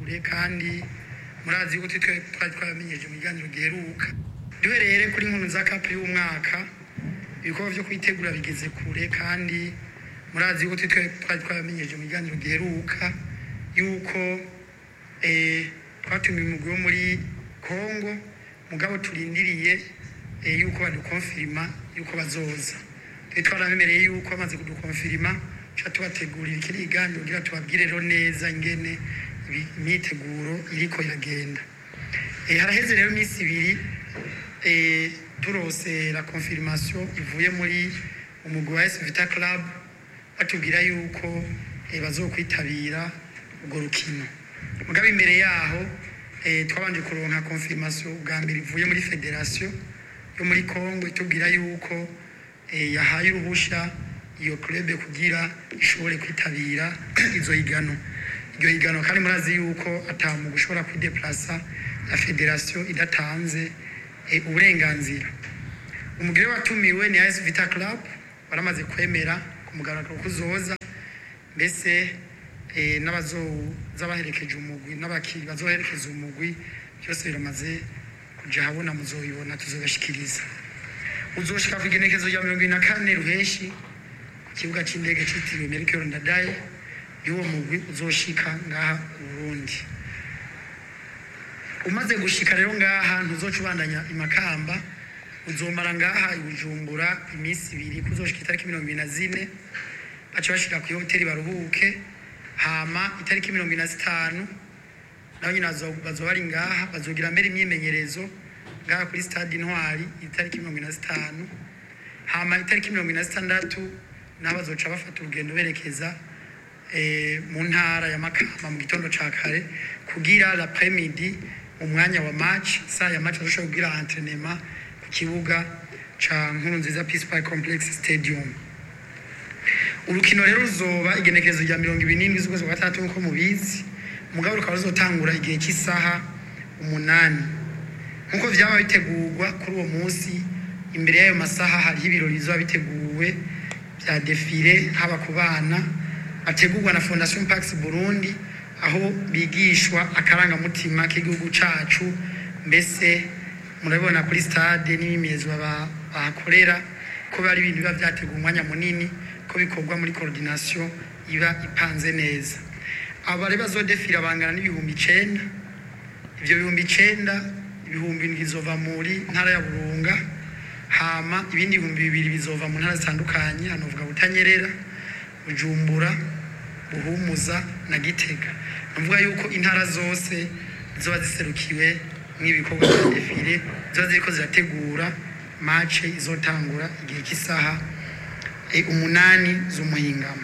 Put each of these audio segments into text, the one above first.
kure kandi murazi yuko twe twari twamenyeje mu biganiro giheruka duhereye kuri nkunu za kapu y'umwaka ibikorwa byo kwitegura bigeze kure kandi murazi yuko twe twari twamenyeje mu biganiro giheruka yuko eh, twatumiye umugwi wo muri kongo mugabo turindiriye eh, yuko badukonfirima yuko bazoza twe twarabemereye yuko bamaze kudukonfirima tuca tubategurira ikiri iganiro kugira tubabwire rero neza ingene ibi- imyiteguro iriko iragenda Eh, haraheze rero iminsi ibiri eh, turose la confirmation ivuye muri umugwi wa AS Vita Club batubwira yuko eh, bazokwitabira urwo rukino mugabo imbere yaho eh, twabanje kuronka confirmation bwa mbere ivuye muri federation yo muri Congo itubwira yuko eh, yahaye uruhusha iyo club kugira ishobore kwitabira izo higano iryo higano kandi murazi yuko atamu gushobora kwideplasa na federation idatanze eh, uburenganzira umugire watumiwe ni AS Vita Club baramaze kwemera ku mugaragaro ko uzoza mbese eh, n'abazoza baherekeje umugwi n'abakiri bazoherekeza umugwi byose biramaze kuja habona muzobibona tuzobashikiriza uzoshika ku igenekezo rya mirongo ine na kane ruheshi ku kibuga c'indege citiriwe Melchior Ndadaye y'uwo mugwi uzoshika ngaha i Burundi umaze gushika rero ngaha ntuzoca ubandanya imakamba uzomara ngaha i Bujumbura iminsi ibiri kuzoshika itariki mirongo ibiri na zine baca bashika ku hoteli baruhuke hama itariki mirongo ibiri na zitanu nabo nyine bazo- bazoba bari ngaha bazogira mbere imyimenyerezo ngaha kuri stade intwari itariki mirongo ibiri na zitanu hama itariki mirongo ibiri na zitandatu nabo bazoca bafata urugendo berekeza eh, mu ntara ya Makamba mu gitondo ca kare kugira l'après-midi mu mwanya wa match saa ya match bazoshobora kugira entraînement ku kibuga ca Nkurunziza Peace Park Complex Stadium urukino rero ruzoba igenekerezo rya mirongo ibiri n'indwi z'ukwezi kwa gatandatu nk'uko mubizi mugabo rukaba ruzotangura igihe cy'isaha umunani nk'uko vyaba bitegurwa kuri uwo munsi imbere y'ayo masaha hariho ibirori bizoba biteguwe bya defile haba ku bana bategurwa na fondation pax burundi aho bigishwa akarangamutima k'igihugu cacu mbese murabibona kuri stade n'imyimyezwa ba- bahakorera ko bari ibintu biba vyateguwe umwanya munini ko bikorwa muri coordination iba ipanze neza abo bari bazodefira bangana n'ibihumbi icenda ivyo bihumbi icenda ibihumbi indwi bizova muri ntara ya burunga hama ibindi bihumbi bibiri bizova mu ntara zitandukanye hanovuga butanyerera bujumbura buhumuza na gitega navuga yuko intara zose ziba ziserukiwe n'ibikorwa bya defile ziba ziriko zirategura mace izotangura igihe cy'isaha eh, umunani z'umuhingamo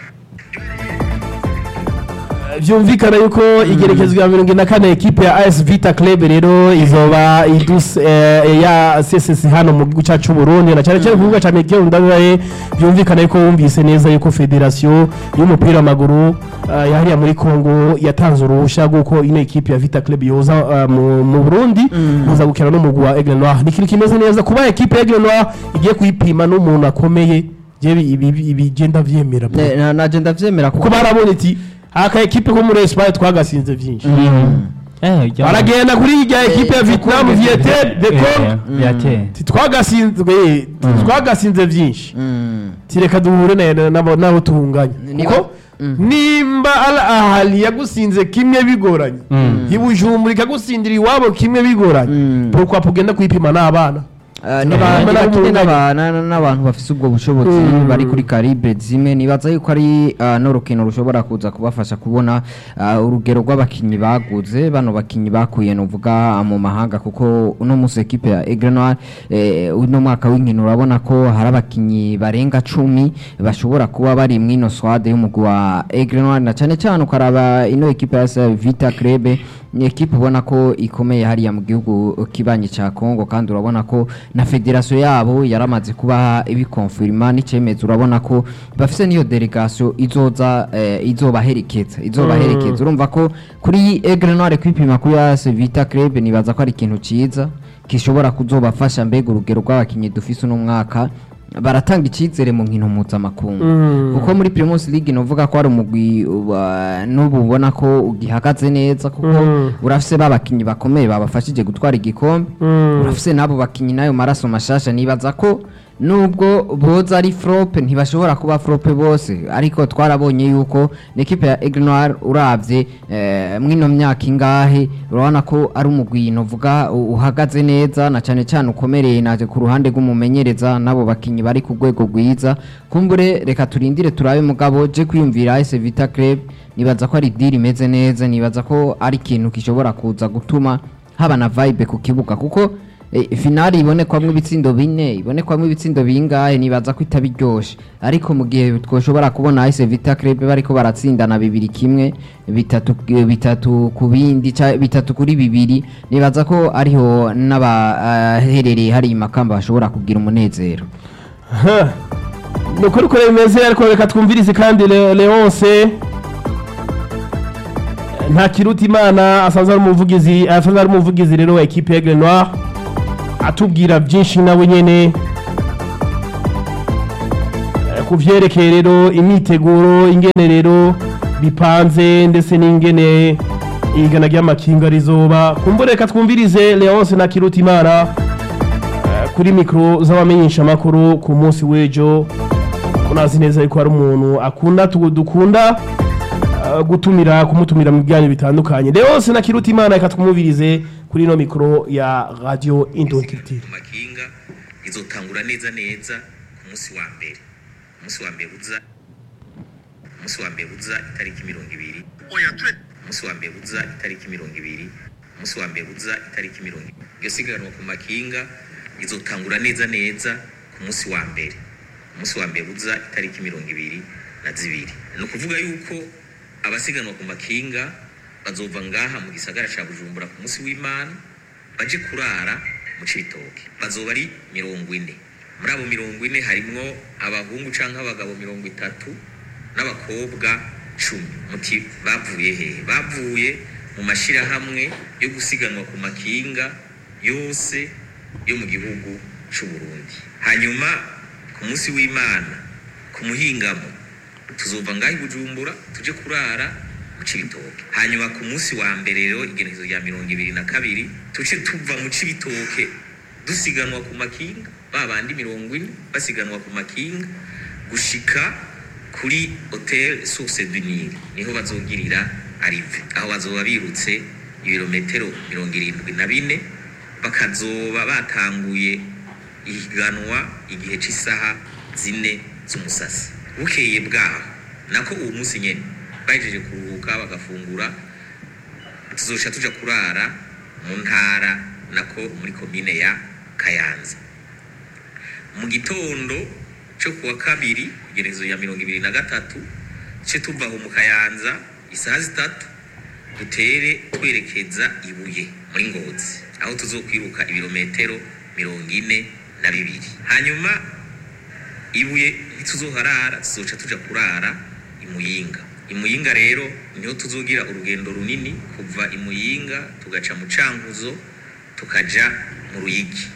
byumvikana yuko igerekezwa ya mirongo ine na kane ekipe ya AS Vita Club rero izoba idus eh, ya CSS hano mu gihugu cyacu cy'u Burundi na cyane cyane ku kibuga cya Mekero Ndadaye byumvikana yuko wumvise neza yuko federation y'umupira w'amaguru uh, yahariya muri Congo yatanze uruhushya rw'uko ino ekipe ya Vita Club yoza uh, mu, mu Burundi muza gukina n'umugwi wa Aigle Noir ni ikintu kimeze neza kuba ekipe ya Aigle Noir igiye kuyipima n'umuntu akomeye jewe ibi ibi- ibi genda vyemera bro. Ne- na- naje ndavyemera kuko barabona iti aka ekipe ko muri Espagne twagasinze byinshi baragenda kuri irya ekipe ya Vietnam Vietnam de Congo Ti twagasinzwe twagasinze byinshi Mm. tireka duhure na- nabo nabo tuhunganya Niba- kuko nimba Al Ahly yagusinze kimwe bigoranye ibujumbura ikagusindira iwabo kimwe bigoranye Mm. pourquoi pugenda kwipima n'abana Ah, ni N'abantu ba- ni bari bakine mu n'aba- na- na- n'abantu bafise ubwo bushobozi Mm. bari kuri calibre zimwe nibaza yuko ari ah, n'urukino rushobora kuza kubafasha kubona ah, urugero rw'abakinyi baguze bano bakinyi bakuye nuvuga mu mahanga kuko uno musi ekipe ya Aigle Noir eh, uno mwaka w'inkino urabona ko hari abakinyi barenga cumi bashobora kuba bari mw'ino swade y'umugwi wa Aigle Noir na cane cane ukaraba ino ekipe ya SA Vita Club ni ekipe ubona ko ikomeye hariya mu gihugu kibanyi ca Congo kandi urabona ko na federation yabo yaramaze kuba ibikonfirma n'icemeza urabona ko bafise niyo delegation izoza eh, izobaherekeza izobaherekeza urumva ko kuri Aigle Noir kwipima kuri AS Vita Club nibaza ko ari ikintu ciza gishobora kuzobafasha mbega urugero rw'abakinyi dufise uno mwaka baratanga icyizere mu nkino mpuzamakungu Mm. kuko muri Primus League novuga ko ari umugwi wa- n'ubu ubona ko ugihagaze neza kuko Mm. urafise babakinyi bakomeye babafashije gutwara igikombe Mm. urafise n'abo bakinyi nayo maraso mashasha nibaza ko nubwo boza ari frope ntibashobora kuba frope bose ariko twarabonye yuko n'ikipe ya Aigle Noir uravye eh, mwino myaka ingahe urabona ko ari umugwi novuga u- uhagaze neza na cane cane ukomereye naje ku ruhande rw'umumenyereza n'abo bakinyi bari ku rwego rwiza kumbure reka turindire turabe mugabo je kwiyumvira AS Vita Club nibaza ko ari deal imeze neza nibaza ko ari ikintu gishobora kuza gutuma haba na vibe ku kibuga kuko eh, finali ibonekwamwo ibitsindo bine ibonekwamwo ibitsindo bingahe nibaza ko itaba iryoshe ariko mu gihe twoshobora kubona AS Vita Club bariko baratsindana bibiri kimwe bitatu bitatu ku bindi ca- bitatu kuri bibiri nibaza ko ariho n'abaherereye hari imakamba bashobora kugira umunezero ni ukuri kure bimeze ariko reka twumvirize kandi Le- leonce nta kiruta imana asanzwe ari umuvugizi asanzwe ari umuvugizi rero wa ekipe ya Grenoir atubwira byinshi nawe nyene Eh, ku vyerekeye rero imyiteguro ingene rero bipanze ndetse n'ingene igana ry'amakinga rizoba kumbure reka twumvirize leonce na kiruta imana eh, kuri mikoro z'abamenyesha amakuru ku munsi w'ejo unazi neza yuko hari umuntu akunda tu- dukunda eh, gutumira kumutumira mu biganiro bitandukanye leonce na kiruta imana reka twumvirize kuri ino mikoro ya radio indontirtire ku makinga izotangura neza neza ku munsi wa mbere umunsi wa mbere uza umunsi wa mbere uza itariki mirongo ibiri umunsi wa mbere uza itariki mirongo ibiri umunsi wa mbere uza itariki mirongo ibiri iyo siganwa ku makinga izotangura neza neza ku munsi wa mbere umunsi wa mbere uza itariki mirongo ibiri na zibiri ni ukuvuga yuko abasiganwa ku makinga bazova ngaha mu gisagara ca bujumbura ku munsi w'imana baje kurara mu cibitoke bazoba ari mirongo ine muri abo mirongo ine harimwo abahungu canke abagabo mirongo itatu n'abakobwa cumi muti bavuye hehe bavuye mu mashirahamwe yo gusiganwa ku makinga yose yo mu gihugu c'u Burundi hanyuma ku munsi w'imana ku muhingamo tuzova ngaho i bujumbura tuje kurara mu cibitoke hanyuma ku munsi wa mbere rero igenekezo rya mirongo ibiri na kabiri tuce tuva mu cibitoke dusiganwa ku makinga ba bandi mirongo ine basiganwa ku makinga gushika kuri hotel source du Nil niho bazogirira arive aho bazoba birutse ibirometero mirongo irindwi na bine bakazoba batanguye ihiganwa igihe cy'isaha zine z'umusasi bukeye bwaho nako uwo munsi nyene bahejeje kuruhuka bagafungura tuzosha tuja kurara mu ntara nako muri komine ya kayanza mu gitondo cyo kuwa kabiri igerezo ya mirongo ibiri na gatatu ce tuva aho mu kayanza isaha zitatu dutere twerekeza ibuye muri ngozi aho tuzokwiruka ibirometero mirongo ine na bibiri hanyuma ibuye ntituzoharara tuzoca tuja kurara imuyinga imuyinga rero niho tuzogira urugendo runini kuva imuyinga tugaca mu cankuzo tukaja mu ruyigi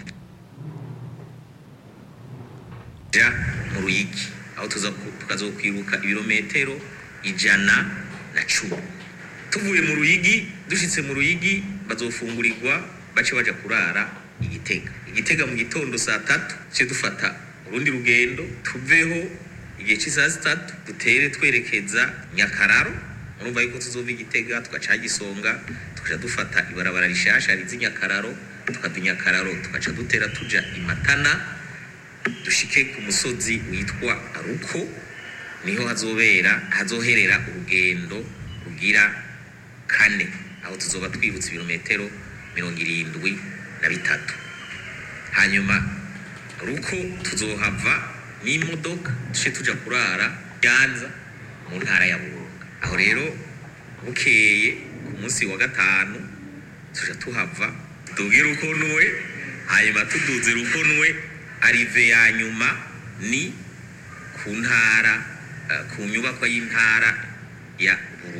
ja mu ruyigi aho tuza ku- tukazokwiruka ibirometero ijana na cumi tuvuye mu ruyigi dushitse mu ruyigi bazofungurirwa bace baja kurara igitega igitega mu gitondo saa tatu ce dufata urundi rugendo tuveho igihe cy'isaha zitatu dutere twerekeza nyakararo urumva yuko tuzova igitega tugaca gisonga tukaca dufata ibarabara rishasha riza i nyakararo tukava i nyakararo tugaca dutera tuja i matana dushike ku musozi witwa ruko niho hazobera hazoherera urugendo rugira kane aho tuzoba twibutse ibirometero mirongo irindwi na bitatu hanyuma ruko tuzohava n'imodoka duce tuja kurara Nyanza mu ntara ya Burunga aho rero bukeye ku munsi wa gatanu tuja tuhava tuduge rukonuwe hanyuma tuduze rukonuwe arive ya nyuma ni ku ntara eh, ku nyubakwa y'intara ya Burunga